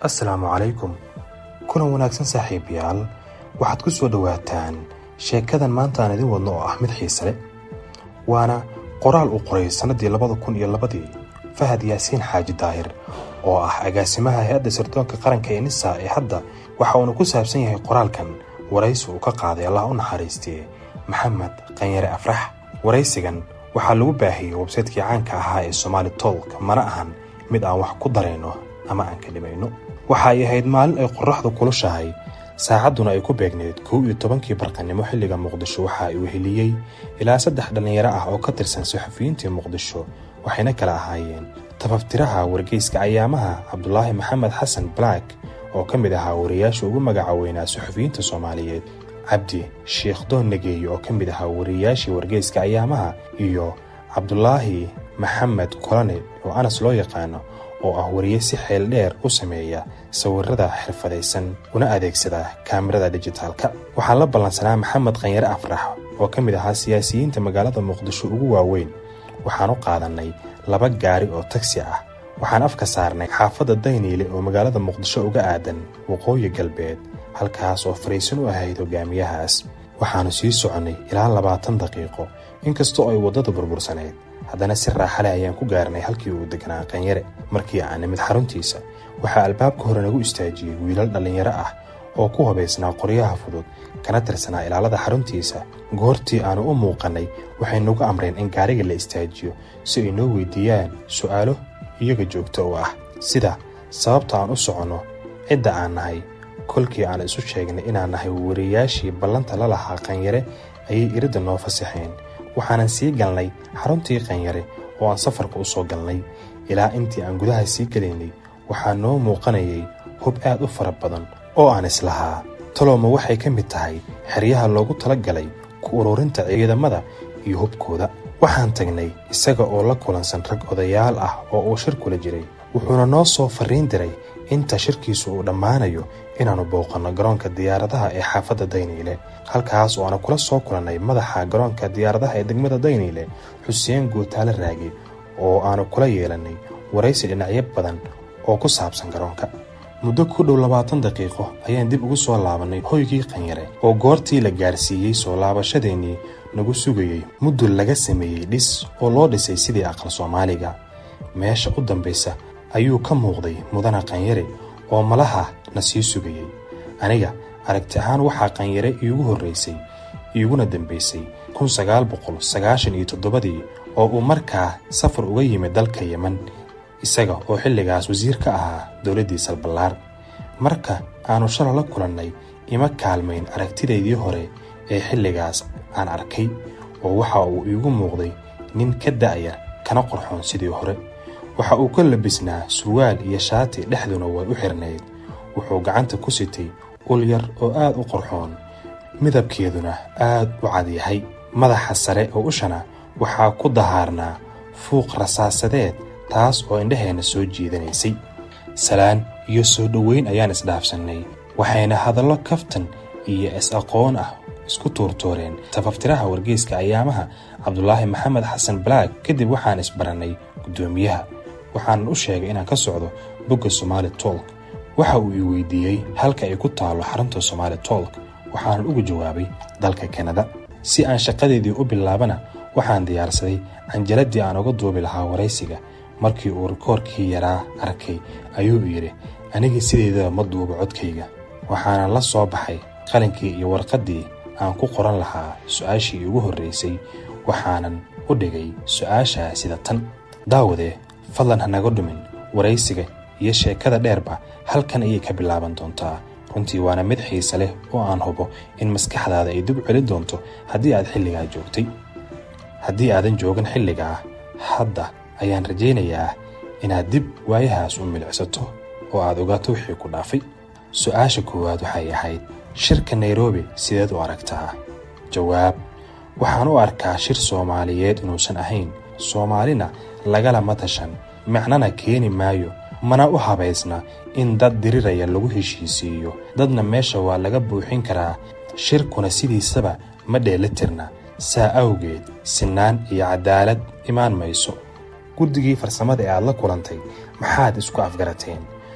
assalaamu calaykum kulan wanaagsan saaxiibayaal waxaad ku soo dhowaataan sheekadan maanta aan idin wadno oo ah mid xiise leh waana qoraal uu qoray sannadii labada kun iyo labadii fahad yaasiin xaaji daahir oo ah agaasimaha hay-adda sirdoonka qaranka ee nisa ee hadda waxa uuna ku saabsan yahay qoraalkan waraysi uu ka qaaday allah u naxariistee maxamed qanyare afrax waraysigan waxaa lagu baahiyey websaytkii caanka ahaa ee somaali tolk mana ahan mid aan wax ku darayno ama aan ka dhimayno waxa ay ahayd maalin ay qorraxdu kulushahay saacadduna ay ku beegneyd kow iyo tobankii barqanimo xilliga muqdisho waxa uu heliyey ilaa saddex dhallinyaro ah oo ka tirsan saxafiyiintii muqdisho waxayna kala ahaayeen tafaftiraha wargeyska ayaamaha cabdulaahi maxamed xasan black oo ka mid ahaa wariyaasha ugu magaca weynaa saxafiyiinta soomaaliyeed cabdi sheekh doon nageeye oo ka mid ahaa wariyaashii wargeyska ayaamaha iyo cabdulaahi maxamed kolane oo anas loo yaqaano oo ah wariye si xeel dheer u sameeya sawirada xirfadaysan una adeegsada kaamirada dijitaalka waxaa la ballansanaa maxamed qanyare afrax oo ka mid ahaa siyaasiyiinta magaalada muqdisho ugu waaweyn waxaan u qaadannay laba gaari oo tagsi ah waxaan afka saarnay xaafadda dayniile oo magaalada muqdisho uga aadan waqooyi galbeed halkaas oo fariisin u ahayd hogaamiyahaas waxaannu sii soconnay ilaa labaatan daqiiqo inkastoo ay waddada burbursaneyd haddana si raaxale ayaan ku gaarnay halkii uu deganaa qanyare markii aan nimid xaruntiisa waxaa albaabka hore nagu istaajiyey wiilal dhallinyaro ah oo ku hubaysnaa qoryaha fudud kana tirsanaa ilaalada xaruntiisa goortii aannu u muuqannay waxay nagu amreen in gaariga la istaajiyo si ay noo weydiiyaan su'aalo iyaga joogto u ah sida sababta aan u soconno cidda aan nahay kolkii aan isu sheegnay inaan nahay wariyaashii ballanta la lahaa qanyare ayay iridda noo fasaxeen waxaanan sii galnay xaruntii qanyare oo aan safarka u soo galnay ilaa intii aan gudaha sii gelaynay waxaa noo muuqanayay hub aad u fara badan oo aan islahaa talooma waxay ka mid tahay xeryaha loogu tala galay ku ururinta ciidamada iyo hubkooda waxaan tagnay isaga oo la kulansan rag odayaal ah oo uu shir kula jiray wuxuuna noo soo farriin diray inta shirkiisu uu dhammaanayo inaannu booqanno garoonka diyaaradaha ee xaafadda dayniile halkaas oo aanu kula soo kulannay madaxa garoonka diyaaradaha ee degmada dayniile xuseen guutaale raagi oo aanu kula yeelannay waraysi dhinacyo badan oo ku saabsan garoonka muddo ku dhow labaatan daqiiqo ayaan dib ugu soo laabannay hoygii qanyare oo goortii la gaarsiiyey soo laabashadeennii nagu sugayey mudul laga sameeyey dhis oo loo dhisay sidii aqal soomaaliga meesha u dambaysa ayuu ka muuqday mudana qanyare oo malaha na sii sugayey aniga aragti ahaan waxaa qanyare iigu horraysay iiguna dambaysay kun sagaal boqol sagaashan iyo toddobadii oo uu markaa safar uga yimid dalka yeman isaga oo xilligaas wasiir ka ahaa dowladdii salballaar marka aannu shala la kulannay ima kaalmayn aragtidaydii hore ee xilligaas aan arkay oo waxa uu iigu muuqday nin ka da'ya kana qorxoon sidii hore waxa uu ka labisnaa surwaal iyo shaati dhexduna way u xirnayd wuxuu gacanta ku sitay ul yar oo aad u qorxoon midabkeeduna aad u cad yahay madaxa sare oo ushana waxaa ku dahaarnaa fuuq rasaasadeed taas oo indhaheenna soo jiidanaysay salaan iyo soo dhoweyn ayaan isdhaafsannay waxayna hadallo kaftan iyo is-aqoon ah isku tuurtuureen tafaftiraha wargeyska ayaamaha cabdulaahi maxamed xasan black kadib waxaan isbarannay guddoomiyaha waxaanan u sheegay inaan ka socdo bogga somaali tolk waxa uu ii weydiiyey halka ay ku taallo xarunta somaali tolk waxaanan uga jawaabay dalka kanada si aan shaqadeedii u bilaabana waxaan diyaarsaday canjaladdii aan uga duubi lahaa waraysiga markii uu rikoorkii yaraa arkay ayuu yidhi aniga sideedaba ma duubo codkayga waxaanan la soo baxay qalinkii iyo warqaddii aan ku qoran lahaa su-aashii iigu horraysay waxaanan u dhigay su-aashaa sida tan daawadee fadlan ha naga dhumin waraysiga iyo sheekada dheerba halkan ayay ka bilaaban doontaa runtii waana mid xiise leh oo aan hubo in maskaxdaada ay dib celin doonto haddii aad xilligaa joogtay haddii aadan joogin xilligaa hadda ayaan rajaynayaa inaad dib waayahaas u milicsato oo aad ogaato wixii ku dhaafay su-aasha koowaad waxay ahayd shirka nairobi sideed u aragtaa jawaab waxaan u arkaa shir soomaaliyeed inuusan ahayn soomaalina lagalama tashan macnana keeni maayo mana u habaysna in dad diriraya lagu heshiisiiyo dadna meesha waa laga buuxin karaa shirkuna sidiisaba ma dheelitirna saa awgeed sinaan iyo cadaalad imaan mayso guddigii farsamada ee aad la kulantay maxaad isku afgarateen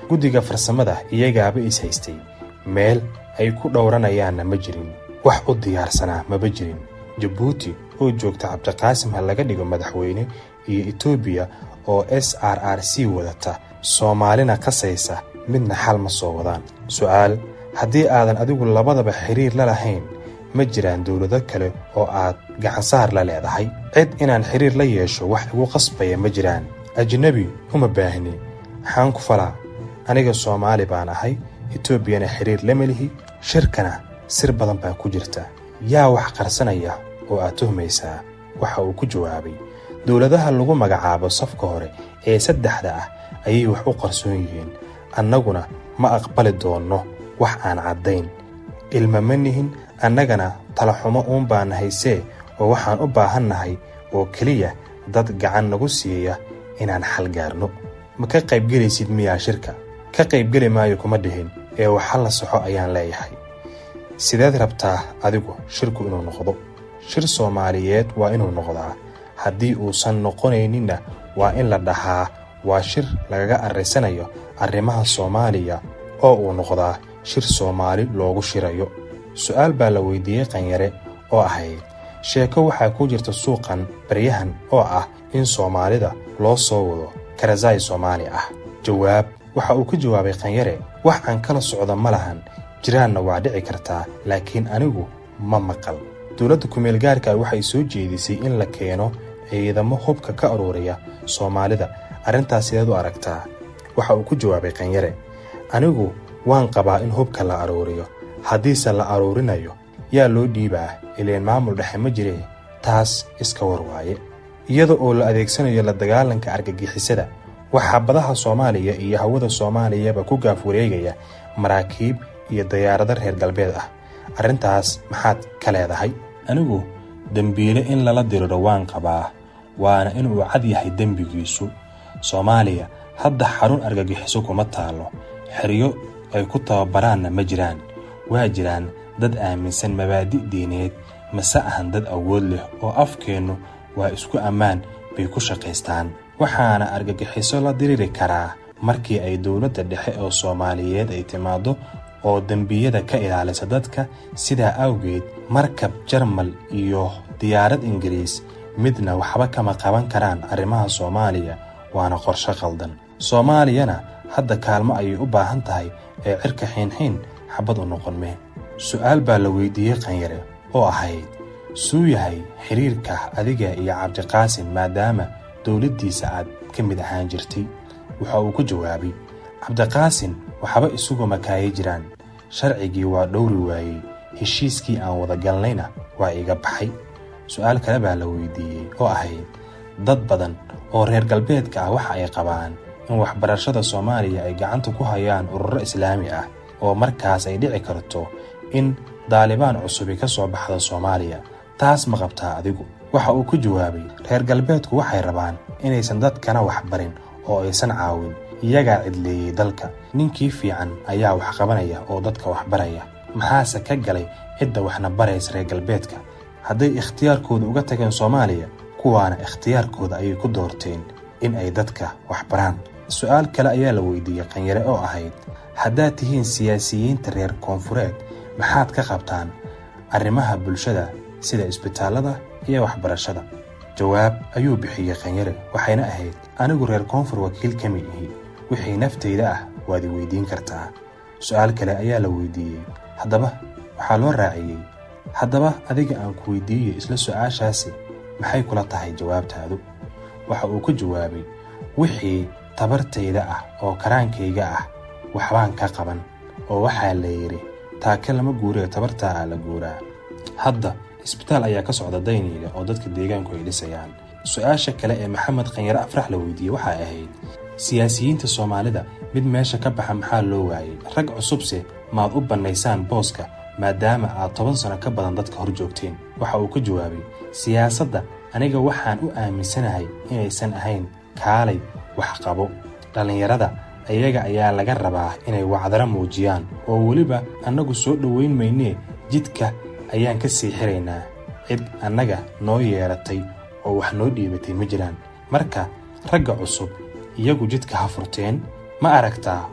guddiga farsamada iyagaaba is haystay meel ay ku dhowranayaanna ma jirin wax u diyaarsanaa maba jirin jabuuti oo joogta cabdiqaasim ha laga dhigo madaxweyne iyo etoobiya oo s r r c wadata soomaalina qasaysa midna xal ma soo wadaan su'aal haddii aadan adigu labadaba xiriir la lahayn ma jiraan dowlado kale oo aad gacansaar la leedahay cid inaan xiriir la yeesho wax igu qasbaya ma jiraan ajnebi uma baahni maxaan ku falaa aniga soomaali baan ahay etoobiyana xiriir lama lihi shirkana sir badan baa ku jirta yaa wax qarsanaya oo aad tuhmaysaa waxa uu ku jawaabay dowladaha lagu magacaabo safka hore ee saddexda ah ayay wax u qarsoon yihiin annaguna ma aqbali doonno wax aan caddayn ilma ma nihin annagana talaxumo uun baan haysee oo waxaan u baahannahay oo keliya dad gacan nagu siiya inaan xal gaarno ma ka qaybgelaysid miyaa shirka ka qaybgeli maayo kuma dhihin ee waxa la soxo ayaan leeyahay sideed rabtaa adigu shirku inuu noqdo shir soomaaliyeed waa inuu noqdaa haddii uusan noqonayninna waa in la dhahaa waa shir lagaga arraysanayo arrimaha soomaaliya oo uu noqdaa shir soomaali loogu shirayo su'aal baa la weydiiyey qanyare oo ahayd sheeko waxaa ku jirta suuqan baryahan oo ah in soomaalida loo soo wado karasaay soomaali ah jawaab waxa uu ka jawaabay qanyare wax aan kala socda ma lahan jiraanna waa dhici kartaa laakiin anigu ma maqal dowladda kumeel gaarka waxay soo jeedisay in la keeno ciidamo hubka ka aruuriya soomaalida arrintaas sideed u aragtaa waxa uu ku jawaabay qanyare anigu waan qabaa in hubka la aruuriyo haddiise la aruurinayo yaa loo dhiibaa ileen maamul dhexe ma jiree taas iska war waaye iyada oo la adeegsanayo la dagaalanka argagixisada waxaa badaha soomaaliya iyo hawada soomaaliyaba ku gaaf wareegaya maraakiib iyo dayaarado reer galbeed ah arrintaas maxaad ka leedahay anigu dembiile in lala diriro waan qabaa waana inuu cad yahay dembigiisu soomaaliya hadda xarun argagixiso kuma taallo xeryo ay ku tababaraanna ma jiraan waa jiraan dad aaminsan mabaadi' diineed mase ahan dad awood leh oo afkeennu waa isku ammaan bay ku shaqaystaan waxaana argagixiso la diriri karaa markii ay dowladda dhexe oo soomaaliyeed ay timaaddo oo dembiyada ka ilaalisa dadka sidaa awgeed markab jarmal iyo diyaarad ingiriis midna waxba kama qaban karaan arrimaha soomaaliya waana qorshe qaldan soomaaliyana hadda kaalmo ayay u baahan tahay ee cirka xiinxiin xabad u noqon mee su'aal baa la weydiiyey qanyare oo ahayd suu yahay xiriirka adiga iyo cabdiqaasim maadaama dowladdiisa aad ka mid ahaan jirtay waxa uu ku jawaabay cabdiqaasin waxba isugu makaayay jiraan sharcigii waa dhowri waayey heshiiskii aan wada galnayna waa iga baxay su'aal kale baa la weydiiyey oo ahayd dad badan oo reer galbeedka ah waxa ay qabaan in waxbarashada soomaaliya ay gacanta ku hayaan ururo islaami ah oo markaas ay dhici karto in daalibaan cusubi ka soo baxda soomaaliya taas ma qabtaa adigu waxa uu ku jawaabay reer galbeedku waxay rabaan inaysan dadkana waxbarin oo aysan caawin iyagaa cidleeyey dalka ninkii fiican ayaa wax qabanaya oo dadka waxbaraya maxaase ka galay cidda waxna baraysa reer galbeedka hadday ikhtiyaarkooda uga tageen soomaaliya kuwaana ikhtiyaarkooda ayay ku doorteen in ay dadka waxbaraan su'aal kale ayaa la weydiiyey qanyare oo ahayd haddaad tihiin siyaasiyiinta reer koonfureed maxaad ka qabtaan arrimaha bulshada sida isbitaallada iyo waxbarashada jawaab ayuu bixiyey qanyare waxayna ahayd anigu reer koonfur wakiil kama ihi wixii naftayda ah waad i weydiin kartaa su'aal kale ayaa la weydiiyey haddaba waxaa loo raaciyey haddaba adiga aan ku weydiiyo isla su'aashaasi maxay kula tahay jawaabtaadu waxa uu ku jawaabay wixii tabartayda ah oo karaankayga ah waxbaan ka qaban oo waxaa la yidhi taake lama guuree tabartaa ah la guuraa hadda isbitaal ayaa ka socda dayniile oo dadka deegaanku ay dhisayaan su-aasha kale ee maxamed khanyare afrax la weydiiyey waxay ahayd siyaasiyiinta soomaalida mid meesha ka baxa maxaa loo waayey rag cusubse maad u bannaysaan booska maadaama aad toban sano ka badan dadka hor joogteen waxa uu ka jawaabay siyaasadda aniga waxaan u aaminsanahay inaysan ahayn kaalay wax qabo dhallinyarada ayaga ayaa laga rabaa inay wacdaro muujiyaan oo weliba annagu soo dhoweyn maynee jidka ayaan ka sii xiraynaa cid annaga noo yeeratay oo wax noo dhiibatay ma jiraan marka ragga cusub iyagu jidka ha furteen ma aragtaa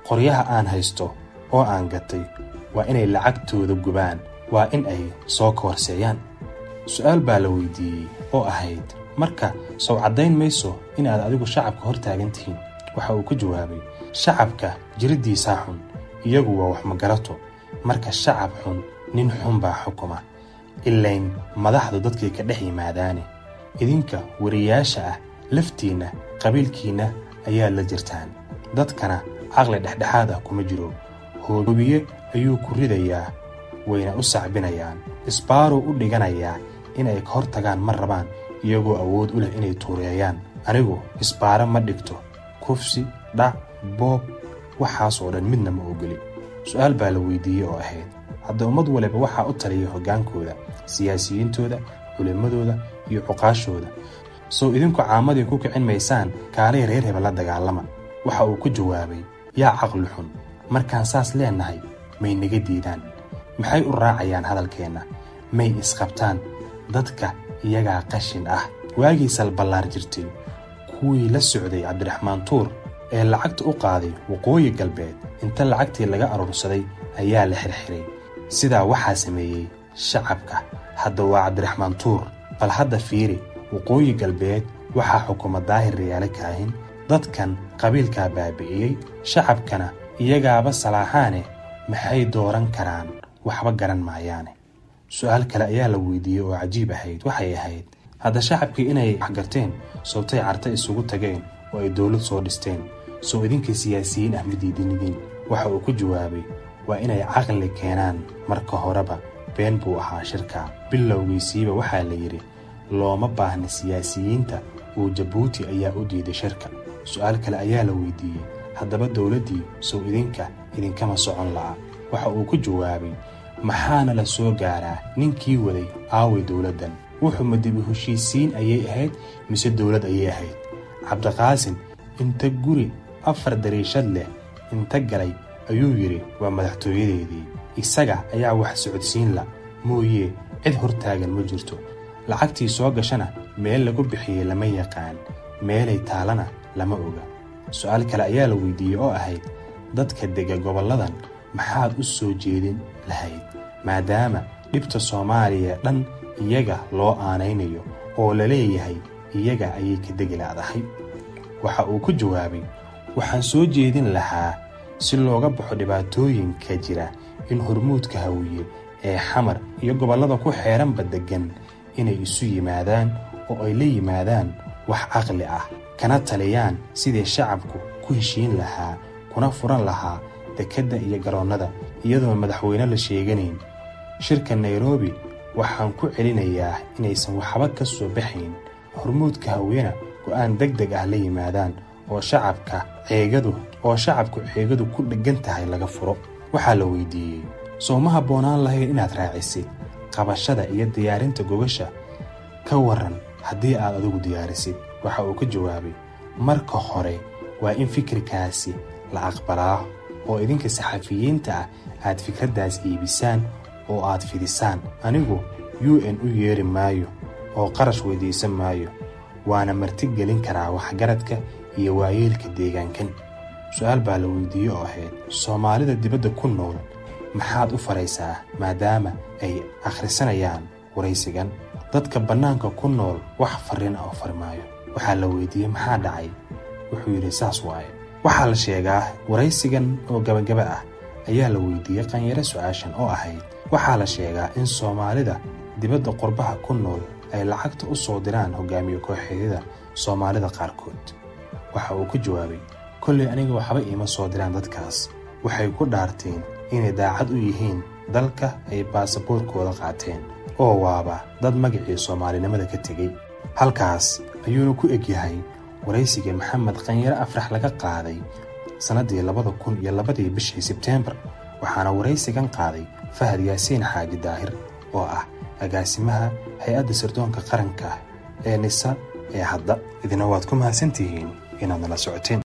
qoryaha aan haysto oo aan gatay waa inay lacagtooda gubaan waa in ay soo kahorseeyaan su-aal baa la weydiiyey oo ahayd marka sow caddayn mayso inaad adigu shacabka hor taagan tihiin waxa uu ku jawaabay shacabka jiriddiisaa xun iyagu waa wax magarato marka shacab xun nin xun baa xukuma ilayn madaxdu dadkay ka dhex yimaadaane idinka wariyaasha ah laftiinna qabiilkiinna ayaa la jirtaan dadkana caqli dhexdhexaad ah kuma jiro hoobiye ayuu ku ridayaa wayna u sacbinayaan isbaaruu u dhiganayaa inay ka hor tagaan ma rabaan iyagoo awood u leh inay tuureeyaan anigu isbaaro ma dhigto kufsi dhac boob waxaas oo dhan midna ma ogeli su-aal baa la weydiiyey oo ahayd hadda ummad waliba waxaa u taliya hoggaankooda siyaasiyiintooda culimmadooda iyo cuqaashooda sow idinku caamadii ku kicin maysaan kaalay reer hebel la dagaalama waxa uu ku jawaabay yaa caqli xun markaan saas leennahay may naga diidaan maxay u raacayaan hadalkeenna may isqabtaan dadka iyagaa qashin ah waagii salballaar jirtay kuwii la socday cabdiraxmaan tuur ee lacagta u qaaday waqooyi galbeed inta lacagtii laga aruursaday ayaa la xirxiray sidaa waxaa sameeyey shacabka hadda waa cabdiraxmaan tuur bal hadda fiiri waqooyi galbeed waxaa xukuma daahir rayaale kaahin dadkan qabiilkaa baabi'iyey shacabkana iyagaaba salaaxaane maxay dooran karaan waxba garan maayaane su-aal kale ayaa la weydiiyey oo cajiib ahayd waxay ahayd hadda shacabkii inay waxgarteen sowtay carta isugu tageen oo ay dowlad soo dhisteen sow idinka siyaasiyiin ah ma diidinidiin waxa uu ku jawaabay waa inay caqli keenaan marka horeba been buu ahaa shirka bilowgiisiiba waxaa la yidhi looma baahna siyaasiyiinta uu jabuuti ayaa u diiday shirka su-aal kale ayaa la weydiiyey haddaba dowladdii sow idinka idinkama socon la'a waxa uu ku jawaabay maxaana la soo gaaraa ninkii waday aaway dowladdan wuxuu madibi heshiisiin ayay ahayd mise dowlad ayay ahayd cabdiqaasin inta guri afar dariishad leh inta galay ayuu yidhi waa madaxtooyadeedii isaga ayaa wax socodsiin la mooyee cid hortaagan ma jirto lacagtii soo gashana meel lagu bixiyey lama yaqaan meelay taalana lama oga su-aal kale ayaa la weydiiyey oo ahayd dadka dega gobolladan maxaad u soo jeedin lahayd maadaama dhibta soomaaliya dhan iyaga loo aanaynayo oo la leeyahay iyaga ayay ka degi laadahay waxa uu ku jawaabay waxaan soo jeedin lahaa si looga baxo dhibaatooyinka jira in hormuudka hawiye ee xamar iyo gobollada ku xeeranba deggan inay isu yimaadaan oo ay la yimaadaan wax caqli ah kana taliyaan sidii shacabku ku heshiin lahaa kuna furan lahaa dekedda iyo garoonnada iyadoo madaxweyne la sheeganayn shirka nairobi waxaan ku celinayaa inaysan waxba ka soo baxayn hormuudka hawiyena go'aan deg deg ah la yimaadaan oo shacabka ceegadu oo shacabku ceegadu ku dheggan tahay laga furo waxaa la weydiiyey soo ma habboonaan lahayn inaad raacisid qabashada iyo diyaarinta gogasha ka waran haddii aad adigu diyaarisid waxa uu ka jawaabay marka hore waa in fikirkaasi la aqbalaa oo idinka saxafiyiinta ah aad fikraddaas iibisaan oo aad fidisaan anigu u n u yeeri maayo oo qarash weydiisan maayo waana marti gelin karaa waxgaradka iyo waayeelka deegaankan su-aal baa la weydiiyey oo ahayd soomaalida dibadda ku nool maxaad u faraysaa maadaama ay akhrisanayaan waraysigan dadka bannaanka ku nool wax farriin ah u fari maayo waxaa la weydiiyey maxaa dhacay wuxuu yidhi saas waaye waxaa la sheegaa waraysigan oo gabagaba ah ayaa la weydiiyey qanyaro su-aashan oo ahayd waxaa la sheegaa in soomaalida dibadda qurbaha ku nool ay lacagta u soo diraan hogaamiye kooxeedyada soomaalida qaarkood waxa uu ku jawaabay kollay aniga waxba iima soo diraan dadkaas waxay ku dhaarteen inay daacad u yihiin dalka ay baasaboorkooda qaateen oo waaba dad magacii soomaalinimada ka tegey halkaas ayuuna ku egyahay waraysigii maxamed qanyare afrax laga qaaday sannaddii labada kun iyo labadii bishii sebteembar waxaana waraysigan qaaday fahad yaasiin xaaji daahir oo ah agaasimaha hay-adda sirdoonka qaranka ee nisa ee hadda idina waad ku mahadsantihiin inaad nala socoteen